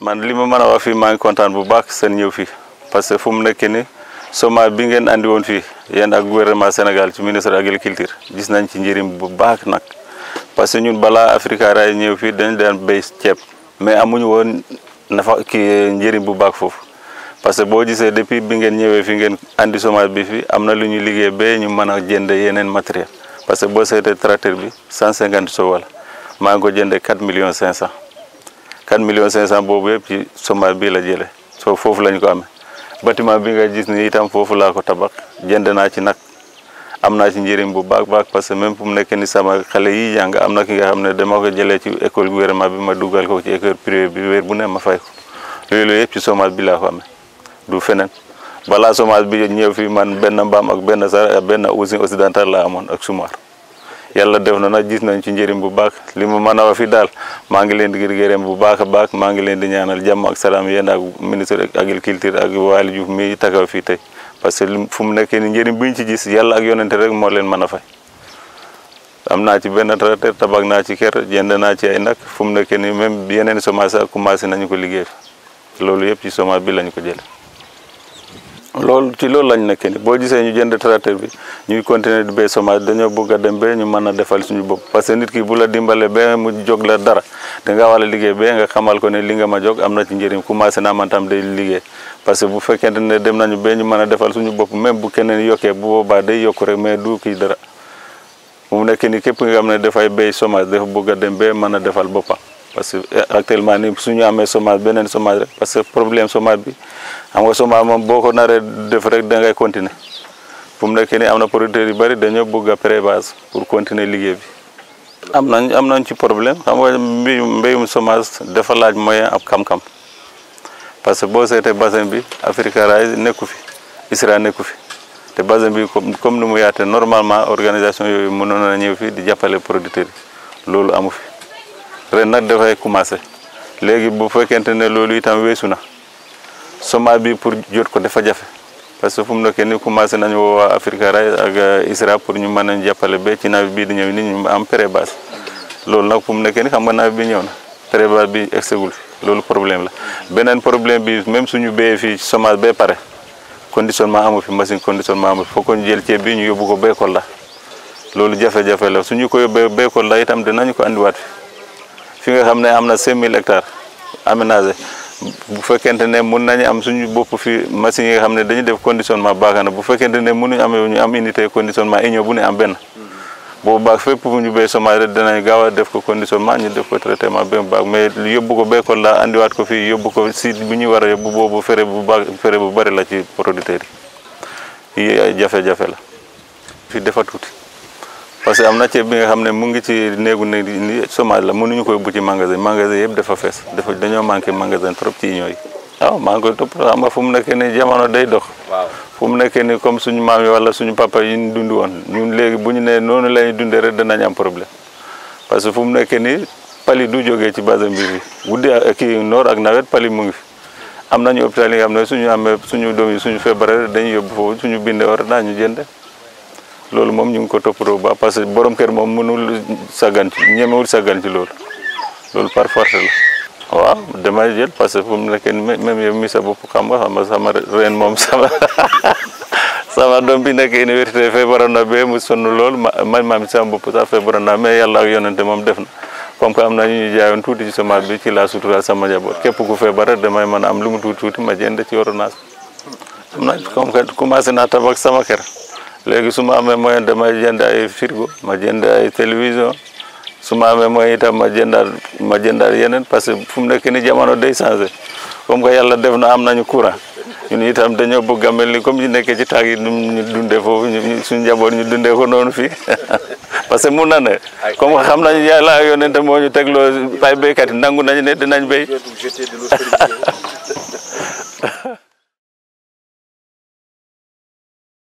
man li ma mën a wax fii maa ngi kontaan bu baax seen ñëw fii parce que fu mu nekk ni chômage bi ngeen andi woon fii yéen ak gouvernement Sénégal ci ministre agriculture gis nañ ci njëriñ bu baax nag parce que ñun balaa Africa Ray ñëw fii dañ daan béy ceeb mais amuñu woon nafa kii njëriñ bu baax foofu parce que boo gisee depuis bi ngeen ñëwee fi ngeen andi chômage bi fi am na lu ñu liggéey ba ñu mën a jënd yeneen matériel parce que boo seetee tracteur bi 150 sow la maa ngi ko jëndee 4 millions 500 4 millions 500 boobu yëpp ci chômage bi la jëlee soo foofu lañ ko amee bâtiment bi nga gis ni itam foofu laa ko tabax jënd naa ci nag am naa ci njëriñ bu baax baax parce que même fu mu nekk ni sama xale yi jàng am na ki nga xam ne dama ko jëlee ci école gouvernement bi ma dugal ko ci école privée bi weer bu ne ma fay ko loolu yëpp ci chômage bi laa ko amee du feneen balaa chômage bi ñëw fii man benn mbaam ak benn sar benn usine occidentale laa amoon ak sumar yàlla def na nag gis nañ ci njëriñ bu baax li mu mën a wax fi daal maa ngi leen di gërëm bu baax a baax maa ngi leen di ñaanal jàmm ak salaam yéen ak ministre agriculture ak Waly Diouf mi taxaw fii tey parce que fu mu nekkee ni njëriñ bu ñu ci gis yàlla ak yonente rek moo leen mën a fay am naa ci benn tracteur tabax naa ci kër jënd naa ci ay nag fu mu nekkee ni même yeneen semence sax commencé nañu ko liggéey loolu yëpp ci semence bi lañu ko jële loolu ci loolu lañ nekkee ni boo gisee ñu jënd tracteur bi ñuy continuer di béy semence dañoo bëgg a dem ba ñu mën a defal suñu bopp parce que nit ki bu la dimbale ba mu jóg la dara da nga war a liggéey ba nga xamal ko ne li nga ma jóg am na ci njëriñ commencé naa man tam day liggéey parce que bu fekkente ne dem nañu ba ñu mën a defal suñu bopp même bu keneen yokkee bu boobaa day yokku rek mais du kii dara mu nekk ni képp nga xam ne dafay béy semence dafa bëgg a dem ba mën a defal boppam parce que actuellement ni suñu amee semence beneen semence rek parce que problème semence bi xam nga semence moom boo ko naree def rek da ngay continuer fu mu nekk ni am na producteurs yu bëri dañoo bëgg a pré-base pour continuer liggéey bi am nañ am nañ ci problème xam nga mbéyum mbéyum semence dafa laaj moyen ak xam-xam parce que boo seetee bassin bi Africa Rise nekku fi ISRA nekku fi te bassin bi comme comme ni mu yaate normalement organisation yooyu mënoon na ñëw fi di jàppale producteurs yi loolu amu fi ren nag dafay commencé léegi bu fekkente ne loolu itam weesu na semence bi pour jot ko dafa jafe parce que fu mu nekkee ni commencé nañu woo waa Africa Rise ak ISRA pour ñu mën a jàppale ba ci nawet bii di ñëw ni ñu am pré-base loolu nag fu mu nekkee ni xam nga nawet bi ñëw na pré-base bi egsegul fi loolu problème la beneen problème bi même suñu béyee fii semence ba pare conditionnement amu fi machine conditionnement amu fi foog ko ñu jël ceeb bi ñu yóbbu ko béykat la loolu jafe-jafe la suñu ko yóbbee béykat la itam dinañu ko andiwaat fi fi nga xam ne am na 5000 hectares aménagé bu fekkente ne mun nañu am suñu bopp fi machine yi nga xam ne dañuy def conditionnement baax na bu fekkente ne mënuñu amee ñu am unité conditionnement union bu ne am benn boobu baax fépp fu ñu béy semence rek danañ gaaw a def ko conditionnement ñu def ko traitement ba mu baax mais yóbbu ko béykat la andiwaat ko fii yóbbu ko site bu ñu war a yóbbu boobu fere bu baax fere bu bëri la ci producteurs yi yi ay jafe-jafe la fii dafa tuuti parce que am na ceeb bi nga xam ne mu ngi ci néegu néeg ni semence la mënuñu ko yóbbu ci magasin magasin yëpp dafa fees dafa dañoo manqué magasin trop ci union yi waaw maa ngi koy topp xam nga fu mu nekkee ni jamono day dox fu mu nekkee ni comme suñu maam yi wala suñu papa yi ñu dund woon ñun léegi bu ñu nee noonu la ñuy dundee rek danañ am problème parce que fu mu nekkee ni pali du jógee ci bassin bi fi guddi kii noor ak nawet pali mu ngi fi am nañu hôpital yi nga xam ne suñu amee suñu doom yi suñu feebaree dañuy yóbbu foofu suñu bindee war naa ñu jënd loolu moom ñu ngi ko toppatoo ba parce que borom kër moom mënul saggan ci ñemewul saggan ci loolu loolu par force la waaw damay jël parce que fu mu nekk même yow mi sa bopp xam nga xam nga sama reen moom sama sama doom bi nekk université feebaroon na ba mu sonn lool ma man maam sama bopp sax feebaroon na mais yàlla ak yonente moom def na comme que am na ñu ñu jaayoon tuuti ci semence bi ci laa sutural sama njaboot képp ku feebar rek damay mën a am lu mu tuuti tuuti ma jënd ci ordonnance am na comme que commencé naa tabax sama kër léegi su ma amee moyen damay jënd ay frigo ma jënd ay télévision su ma amee moyen itam ma jëndaal ma jëndaal yeneen parce que fu mu nekk ni jamono day changé comme que yàlla def na am nañu courant ñun itam dañoo bëgg a mel ni comme ñu nekkee ci taag yi ñu dundee foofu ñu suñu njaboot ñu dundee ko noonu fii parce que mun na ne comme que xam nañu yàlla ak yonente moo ñu tegloo ay béykat yi nangu nañu ne dinañ béy